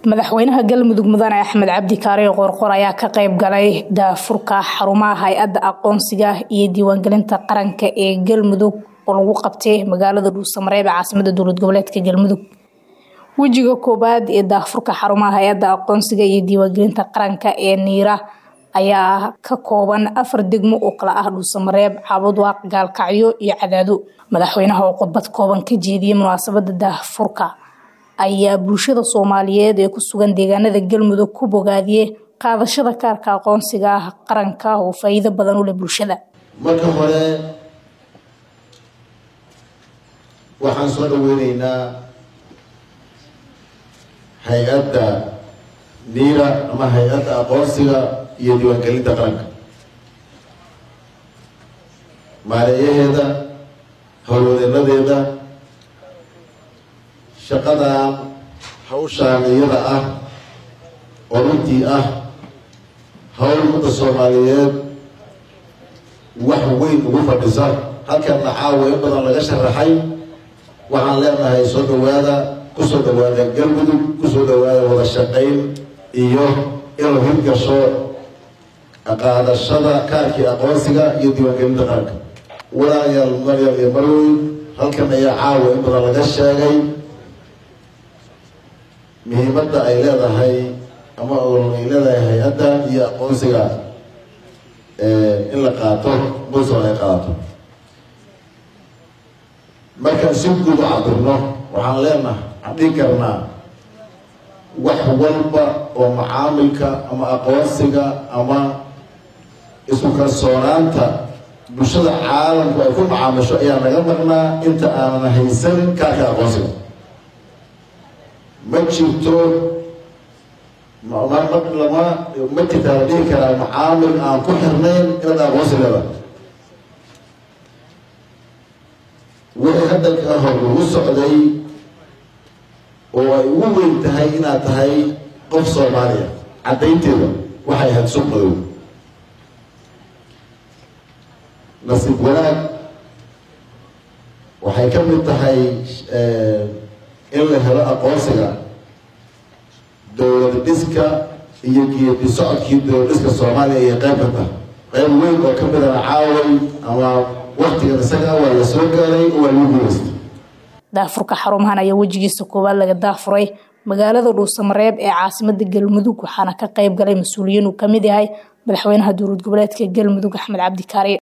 madaxweynaha galmudug mudane axmed cabdi kaariyo qorqor ayaa ka qayb galay daafurka xarumaha hay-adda aqoonsiga iyo diiwaangelinta qaranka ee galmudug oo lagu qabtay magaalada dhuusamareeb ee caasimada dowlad goboleedka galmudug wejiga koowaad ee daafurka xarumaha hay-adda aqoonsiga iyo diiwaangelinta qaranka ee niira ayaa ka kooban afar degmo oo kala ah dhuusamareeb cabudwaaq gaalkacyo iyo cadaado madaxweynaha oo khudbad kooban ka jeediyey munaasabada daafurka ayaa bulshada soomaaliyeed ee ku sugan deegaanada galmudug ku bogaadiyey qaadashada kaarka aqoonsiga ah qaranka oo faa'iido badan u leh bulshada marka hore waxaan soo dhaweyneynaa hay-adda niira ama hay-adda aqoonsiga iyo diiwaangelinta qaranka maareeyaheeda howlwadeenadeeda shaqadan hawshaan iyada ah oo runtii ah hawl ummadda soomaaliyeed wax weyn ugu fadhisa halkanna caawa in badan laga sharaxay waxaan leenahay soo dhawaada kusoo dhawaada galmudug kusoo dhawaada wada shaqayn iyo inuu hirgasho qaadashada kaarkii aqoonsiga iyo diiwaangelinta qaranka walaalayaal maryaal iyo marweyn halkan ayaa caawa in badan laga sheegay muhiimadda ay leedahay ama ay leedahay hay-adda iyo aqoonsiga in la qaato bulson ay qaato markaan si guud u cabirno waxaan leenahay waxaan dhihi karnaa wax walba oo macaamilka ama aqoonsiga ama isku kalsoonaanta bulshada caalamku ay ku macaamisho ayaa naga maqnaa inta aanan haysan kaarka aqoonsiga ma jirto lama ma jirtaa la dhihi karaa macaamil aan ku xirnayn inaad aqoonsi leedahay wixii hadalka hor lagu socday oo ay ugu weyn tahay inaad tahay qof soomaaliya caddaynteeda waxay ahayd suq madow nasiib wanaag waxay ka mid tahay in la helo aqoonsiga dowlad dhiska iyo geedi socodkii dowlad dhiska soomaaliya iyo qayb ka tahay qayb weyn oo ka midana caaway ama waktigan isaga waa la soo gaaray oo waa lagu guulaystay daafurka xarumahan ayaa wejigiisa koowaad laga daafuray magaalada dhuusamareeb ee caasimada galmudug waxaana ka qayb galay mas-uuliyiin uu kamid yahay madaxweynaha dowlad goboleedka galmudug axmed cabdi kaari